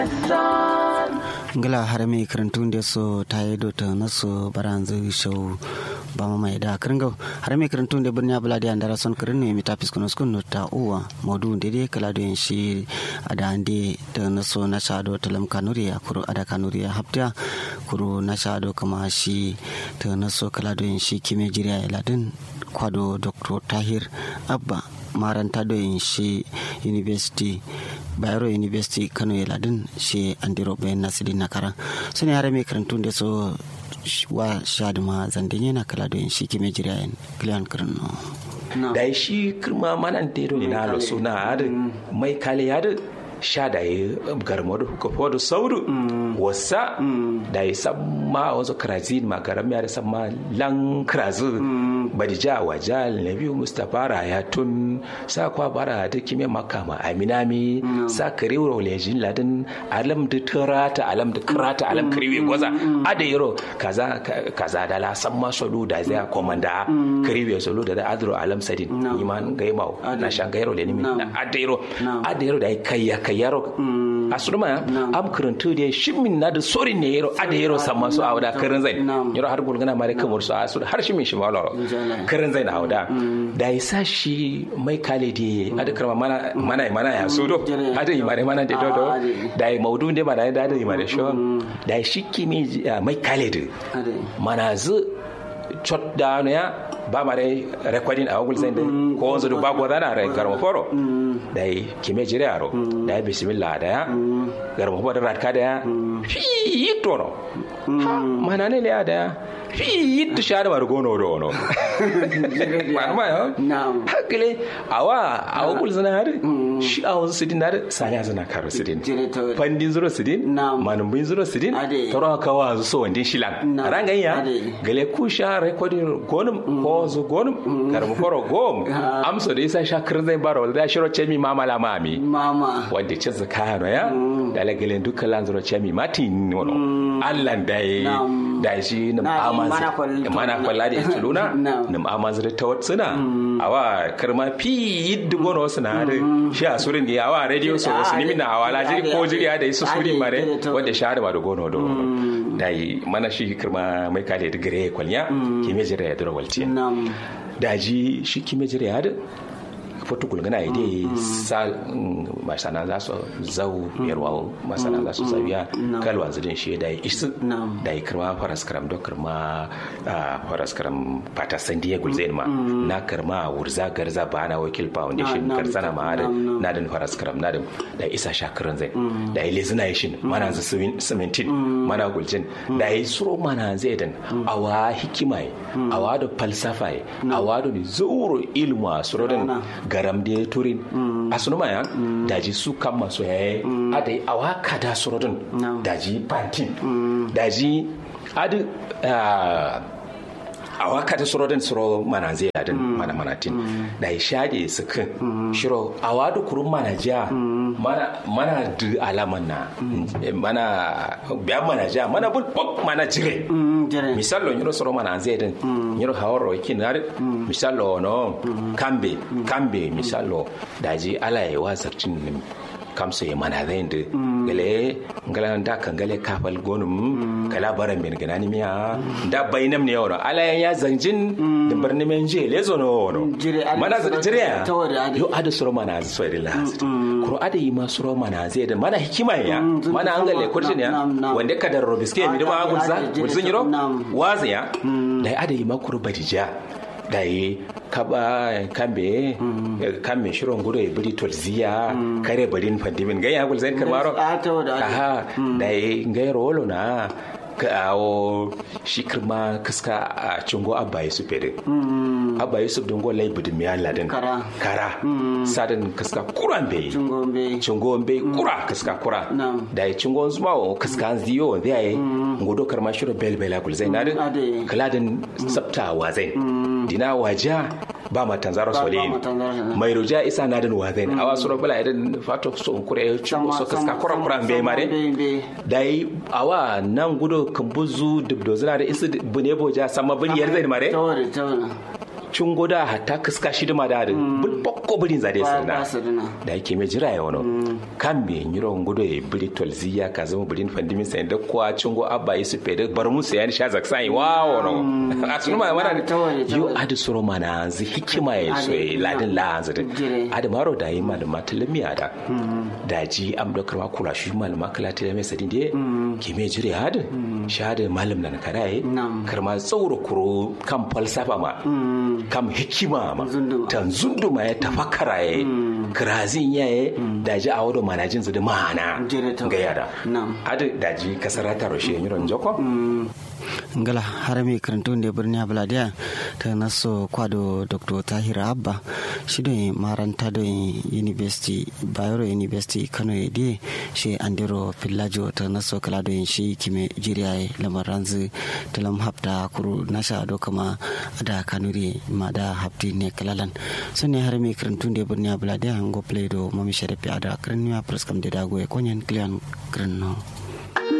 ngala har mai karantun da so ta yi dota na so baranzu show ba ma mai da kiringa har mai karantun da birni abula da andara son kirin ne mi tapis kuno skun ta uwa modu da dai kala da shi ada ande da na so na shado talam kanuri a kuro ada kanuri a hafta kuro na shado kama shi ta na so kala da shi kime jiriya ladin kwado dr tahir abba maranta do shi university bayero university kano ya ladin shi andiro bayan nasiri na kara sani hare mai karantun da so wa shaduma zandin yana kala da shi kime jirayen kiliyan karno da shi kirma manan tero ne na lo suna hada mai kale hada sha da yi garmo da kofo da sauru wasa da yi samma wasu krazin makaram ya da samma lan krazin badija wajal na biyu mustapha rayatun sa kwa bara da kime makama aminami sa kariwar lejin ladin alam da turata alam da kirata alam kariwe gwaza ada yaro kaza kaza da la samma solu da zai komanda kariwe solu da da adro alam sadin iman gaimau na shan gairo le nimi ada yaro ada yaro da kayya kayyaro a surma am karantu da shimin na da sorin ne yaro ada yaro samma su a wada karin zai yaro har gulgana mare kamar su a su har shimin shi malaro karin zai na hauda da ya sa shi mai kale da ada karma mana mana mana ya so do ada yi mare mana da do do da ya maudu da ba da da yi mare sho da ya shi kimi mai kale da mana zu chot da ya ba ma dai recording a google zai ko wanzu duk babu wadana rai garma foro da yi kime jire yaro da ya bismillah da ya garma foro da ratka da ya fi tono mana ne ya da ya fi ta share mar gono do no ma yo hakile awa awa kul zana har shi awa sidin har sanya zana karo sidin pandin zuro sidin manum bin zuro sidin taro ka wa so wandin shilan rangan ya gale ku sha recording gonum ko zu gonum karmu foro gom amso da isa sha kirin zai baro da shiro chemi mama la mami mama wanda ce zaka no ya da la gale dukkan lan zuro chemi mati no Allah dai da shi na mana kwalla da ita luna na amazir ta watsuna awa karma fi yidda gono wasu na da shi a surin da awa radio so wasu nimi na awa lajiri ko jiri da isu suri mare wanda shi hada ma da gono do da yi mana shi karma mai kale da gare kwalnya kime jira ya dura walciya da ji shi kime jira ya da foto kulgana ya dai sa masana za su zau yarwa masana za su zawiya kalwa zidin shi da isu da ya kirma faras karam do kirma faras karam fata sandiya gulzain ma na kirma wurza garza ba na wakil foundation karsana ma da na da faras karam na da isa shakirin zai da ya lezina ya shin mana za simintin mana guljin da ya suro mana zai dan awa hikimai awa da falsafai awa da zuru ilmu a surodin garam da ya turin a sunu maya daji su kan masu yayi adai a waka da surodin daji pantin daji adi a waka da surodin suro mana zai yadin mana manatin da ya shage su kan shiro a wadu kurun mana jiya mana du alaman na mana biyan mana jiya mana bulbuk mana jire misalo nyiro soro mana zai din nyiro hawaro kinar misalo no kambe kambe misalo daji ala ya wasarcin kamso ya mana zai da gale ngala da kan gale kafal gonum kala baran min gana ni miya da bainam ne yoro ala ya zanjin da barni men je le zo no mana zai jire ya yo ada soro mana zai so ila kuro ada yi ma soro mana zai da mana hikima ya mana an gale kurtin ya wanda ka da robiske mi da ma gulza gulzin yiro waziya da ada yi ma kuro badija da yi kaba kambe kambe shirin gudu ya biri tolziya kare barin fandimin gai ya gulzain karmaro aha da yi gai rolo na kawo shi kirma kaska a cingo abba yusuf fere abba yusuf don golai budin miya ladin kara sadin kaska kuran bai cingo bai kura kaska kura da yi cingo zuma wa kaska ziyo wanda ya yi ngudo karma shirin bel bela gulzain na din kaladin sabta wa zai dina waja ba ma tanzaro sole mai roja isa na din wazen awa suro bala idan fato so kure chumo so kaska kura kura be mare dai awa nan gudo kambuzu dubdo zina da isu bune boja sama bin yar zai mare cungo da hatta kaska shi da ma da da bul bokko bulin zade ba sirna su dina da yake mai jira ya wano kan me nyiro ngudo e bili tolziya ka zama bulin fandimin sai da kwa cungo abba yi su fede bar musu yani sha zaksai wa wano asunu ma mana Ta waje, ta yo waje. adu suro mana anzi hikima ya so Ade, e ladin la anzi da Jire. adu maro da yi malama talamiya da da ji am da karwa kula shi malama kala talamiya sadin de ke me jire hadu sha da malam nan karaye Nam. karma tsauro kuro kan falsafa ma kam hikima ma Zunduma. tan zunduma ya tafakkara ya kirazin ya ya daji a wadda manajin su da mana Jere ta- ga yada Nam. adu daji kasar ta roshe miron joko ngala harami karantu nde birni abladiya ta naso kwado dr tahir abba shi do maranta do university bayero university kano e di shi andero pillajo ta naso kala do shi kime jiriya e lamar ranzu talam hafta kuru nasha do kama ada kanuri ma da hafti ne kalalan so ne harami karantu nde birni abladiya ngo play do mami sharafi ada kranniya preskam de dago e konyen klian kranno